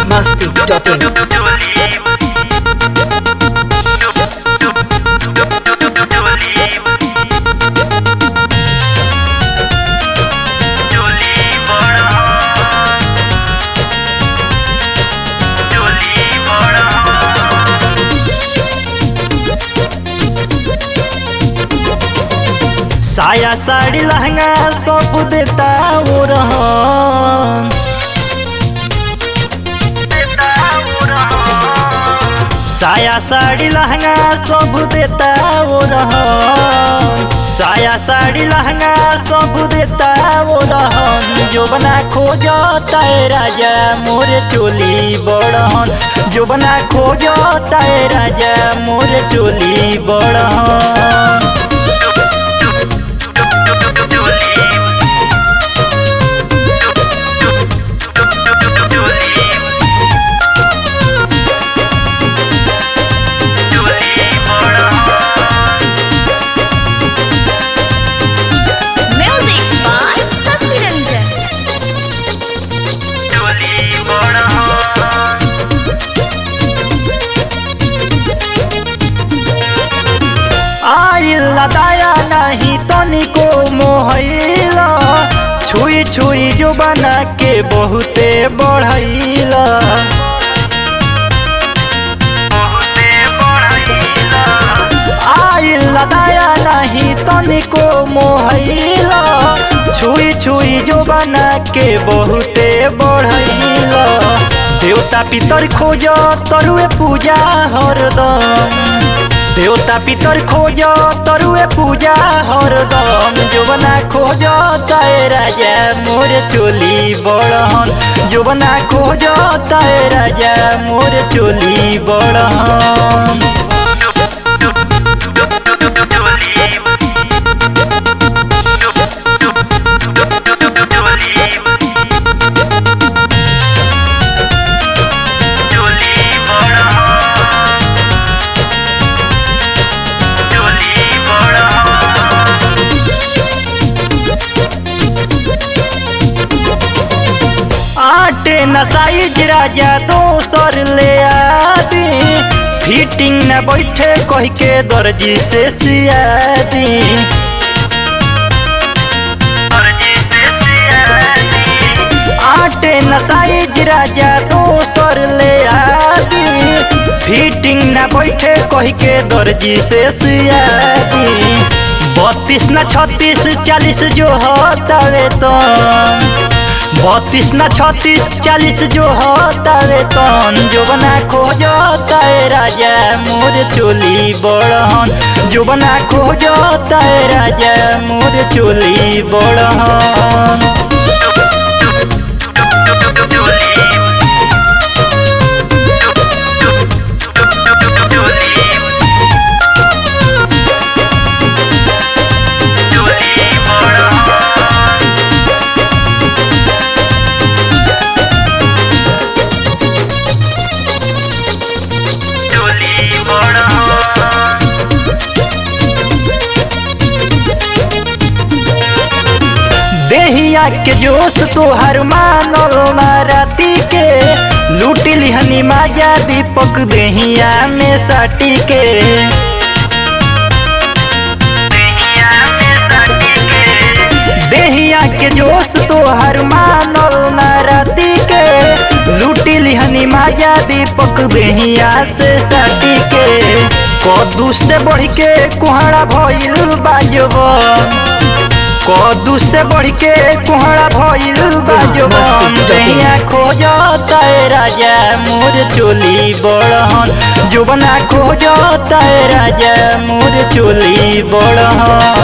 biharmasti.in साया साड़ी लहंगा सब देता वो रहन साया साड़ी लहंगा सब देता वो रहन साया साड़ी लहंगा सब देता वो रहन जो बना खोजता है राजा मोरे चोली बड़हन जो बना खोजता है राजा मोरे चोली बड़हन Music by Sasi Ranjan. आइल दाया नहीं तनिको मोहैला छुई छुई जो बना के बहुते बढ़ैला आइल दाया नहीं तनिको मोहैला छुई छुई जो बना के बहुते बढ़ैला देवता पितर खोज तरुए पूजा हरदम देवता पितर खोज तरुए पूजा हरदम जोबना खोज ताए राजा मोर चोली बड़हन जोबना खोज ताए राजा मोर चोली बड़हन आटे नसाई राजा दोसर ले आदी फिटिंग न बैठे कह के दर्जी से सियादी आटे नसाई राजा दोसर ले आदी फिटिंग न बैठे कह के दर्जी से सियादी बत्तीस न छत्तीस चालीस जो हतावे तो बत्तीस न छत्तीस चालीस जो हतावे तन जो बना खोजता है राजा मोर चोली बड़हन जो बना खोजता है राजा मोर चोली बड़हन देहिया के जोश तोहर मानल ना राती के लूट लिहनी माजा दीपक देहिया में साटी के देहिया के जोश तोहर मानल ना राती के लूट लिहनी माजा दीपक देहिया से साटी के कदू से बढ़ के कुहड़ा भइल बाजबन कदू से बढ़ के कुहड़ा भइल बाजबन दैया खोजता है राजा मोर चोली बड़हन जोबना खोजता है राजा मोर चोली बड़हन